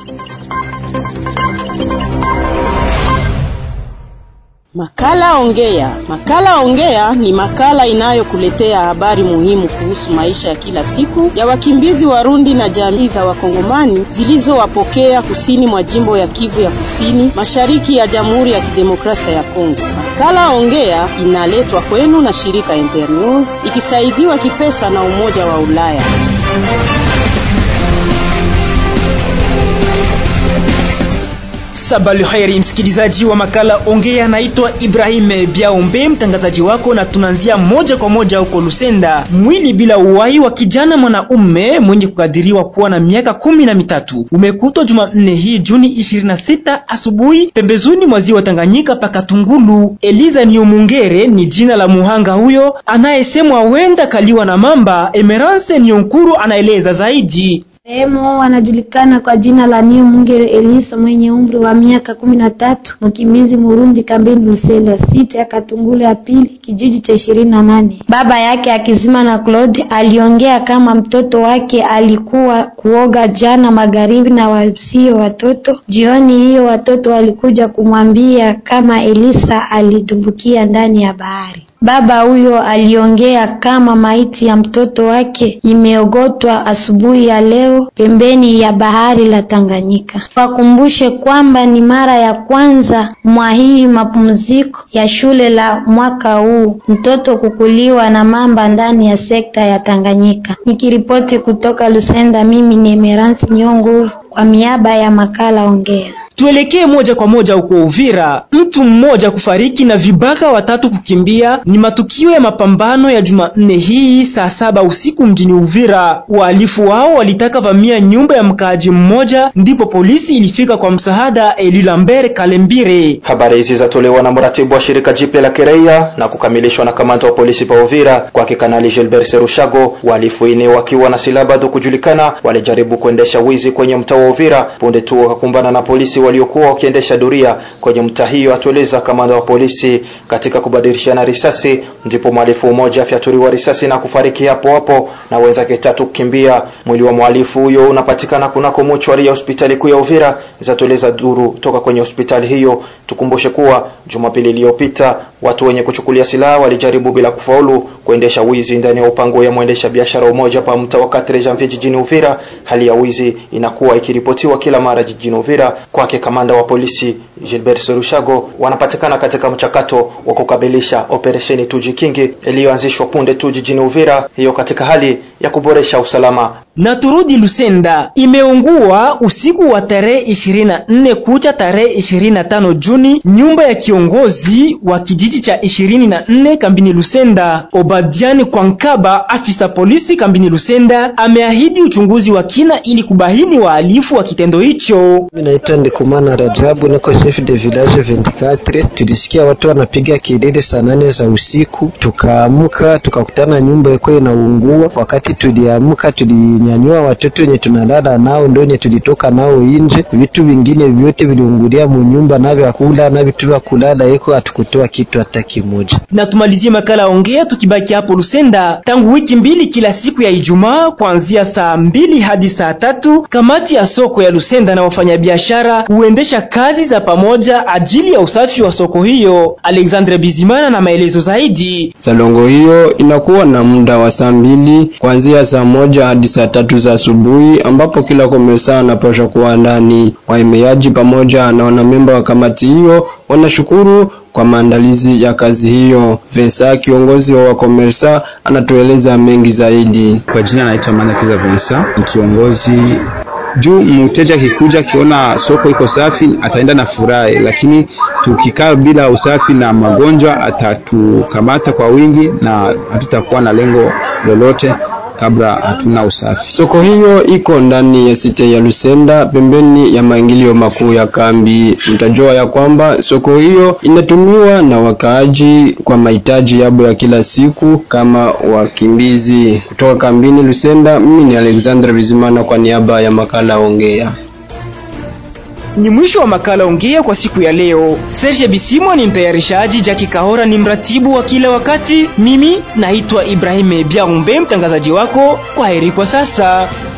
Makala Ongea. Makala Ongea ni makala inayokuletea habari muhimu kuhusu maisha ya kila siku ya wakimbizi Warundi na jamii za Wakongomani zilizowapokea kusini mwa jimbo ya Kivu ya Kusini, mashariki ya Jamhuri ya Kidemokrasia ya Kongo. Makala Ongea inaletwa kwenu na shirika Internews ikisaidiwa kipesa na Umoja wa Ulaya. Sabali khairi, msikilizaji wa makala Ongea, naitwa Ibrahim Biaombe, mtangazaji wako, na tunaanzia moja kwa moja huko Lusenda. Mwili bila uhai wa kijana mwanaume mwenye kukadiriwa kuwa na miaka kumi na mitatu umekutwa Jumanne hii Juni 26 asubuhi pembezoni mwa ziwa Tanganyika paka Tungulu. Eliza Niomungere ni jina la muhanga huyo anayesemwa huenda kaliwa na mamba. Emerance Nionkuru anaeleza zaidi. Marehemu anajulikana kwa jina la Niomungere Elisa mwenye umri wa miaka kumi na tatu, mkimbizi Murundi kambini Lusenda sita ya Katungulu ya pili kijiji cha ishirini na nane. Baba yake akizima na Claude aliongea kama mtoto wake alikuwa kuoga jana magharibi na wasio watoto. Jioni hiyo watoto walikuja kumwambia kama Elisa alitumbukia ndani ya bahari. Baba huyo aliongea kama maiti ya mtoto wake imeogotwa asubuhi ya leo pembeni ya bahari la Tanganyika. Wakumbushe kwamba ni mara ya kwanza mwa hii mapumziko ya shule la mwaka huu mtoto kukuliwa na mamba ndani ya sekta ya Tanganyika. Nikiripoti kutoka Lusenda, mimi ni Emerance Nyonguru kwa miaba ya makala Ongea. Tuelekee moja kwa moja huko Uvira. Mtu mmoja kufariki na vibaka watatu kukimbia ni matukio ya mapambano ya Jumanne hii saa saba usiku mjini Uvira. Wahalifu wao walitaka vamia nyumba ya mkaaji mmoja, ndipo polisi ilifika kwa msaada. Eli Lambert Kalembire. Habari hizi zatolewa na mratibu wa shirika jipya la kiraia na kukamilishwa na kamanda wa polisi pa Uvira kwake Kanali Gilbert Serushago. Wahalifu ine wakiwa na silaha bado kujulikana walijaribu kuendesha wizi kwenye mtaa wa Uvira, punde tu wakakumbana na polisi waliokuwa wakiendesha doria kwenye mtaa hiyo, atueleza kamanda wa polisi. Katika kubadilishana risasi, ndipo mhalifu mmoja afyaturiwa risasi na kufariki hapo hapo na wenzake tatu kukimbia. Mwili wa mhalifu huyo unapatikana kunako mochwari ya hospitali kuu ya Uvira, zatueleza duru toka kwenye hospitali hiyo. Tukumbushe kuwa Jumapili iliyopita watu wenye kuchukulia silaha walijaribu bila kufaulu kuendesha wizi ndani ya upango ya mwendesha biashara umoja pa mtaa wa Katre Janvier jijini Uvira. Hali ya wizi inakuwa ikiripotiwa kila mara jijini Uvira. Kwake kamanda wa polisi Gilbert Serushago, wanapatikana katika mchakato wa kukamilisha operesheni Tujikingi iliyoanzishwa punde tu jijini Uvira, hiyo katika hali ya kuboresha usalama. Na turudi Lusenda, imeungua usiku wa tarehe 24 kucha tarehe 25 Juni nyumba ya kiongozi wa kijiji cha 24 kambini Lusenda. Obadiani Kwankaba, afisa polisi kambini Lusenda, ameahidi uchunguzi wa kina ili kubaini wahalifu wa kitendo hicho. Mimi naitwa Ndikumana Rajabu, niko chef de village 24. Tulisikia watu wanapiga kelele saa nane za usiku, tukaamka tukakutana nyumba iko inaungua. Wakati tuliamka, tulinyanyua watoto wenye tunalala nao, ndio wenye tulitoka nao nje. Vitu vingine vyote viliungulia munyumba, na vya kula na vitu vya kulala iko, hatukutoa kitu hata kimoja. Na tumalizie makala ongea tukibaki hapo Lusenda. Tangu wiki mbili, kila siku ya Ijumaa kuanzia saa mbili hadi saa tatu kamati ya soko ya Lusenda na wafanyabiashara huendesha kazi za pamoja ajili ya usafi wa soko hiyo. Alexandre Bizimana na maelezo zaidi. Salongo hiyo inakuwa na muda wa saa mbili kuanzia saa moja hadi saa tatu za asubuhi, ambapo kila komesa anapaswa kuwa ndani. Waemeaji pamoja na wanamemba wa kamati hiyo wanashukuru kwa maandalizi ya kazi hiyo. Vensa, kiongozi wa wakomersa, anatueleza mengi zaidi. Kwa jina naitwa Manakiza Vensa, ni kiongozi juu mteja akikuja akiona soko iko safi ataenda na furahi, lakini tukikaa bila usafi na magonjwa atatukamata kwa wingi na hatutakuwa na lengo lolote kabla hatuna usafi. Soko hiyo iko ndani ya site ya Lusenda pembeni ya maingilio makuu ya kambi. Mtajua ya kwamba soko hiyo inatumiwa na wakaaji kwa mahitaji yabo ya kila siku kama wakimbizi. Kutoka kambini Lusenda, mimi ni Alexander Bizimana kwa niaba ya makala Ongea. Ni mwisho wa makala ongea kwa siku ya leo. Serge Bisimwa ni mtayarishaji, Jackie Kahora ni mratibu wa kila wakati. Mimi naitwa Ibrahim Biaumbe, mtangazaji wako. Kwa heri kwa sasa.